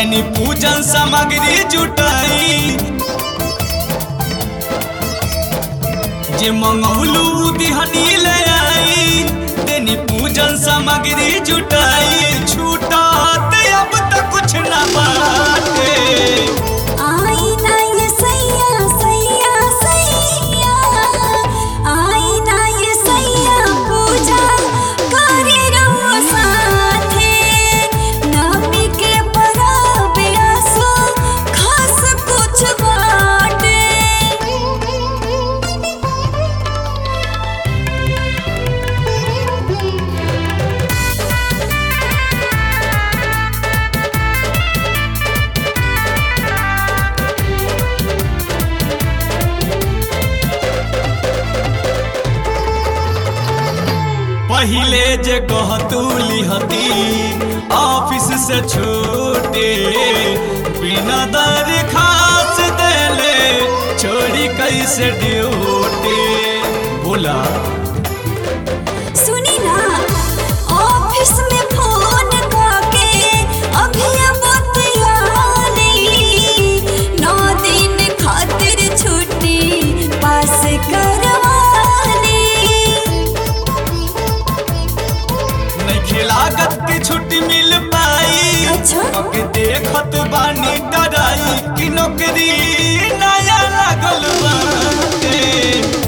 देनी पूजन सामग्री जुटाई जे मंगौलू दिहनी ले आई देनी पूजन सामग्री जुटाई छूटा अब तक कुछ ना बाटे आई ना ये सैया सैया सैया आई ना ये सैया पूजा करे रहो साथे नमी के परब आसो खास कुछ बाटे पहिले जे कहतू लिहती ऑफिस से छूटे बिना दरखास्त देले छोड़ी कैसे ड्यूटी बोला सुनी ना ऑफिस में फोन करके अभी बतियाली नौ दिन खातिर छुट्टी पास करवाली नहीं खिलागत की छुट्टी मिल पाई अच्छा। अब देखत बानी डराई कि नौकरी नया लागल बाटे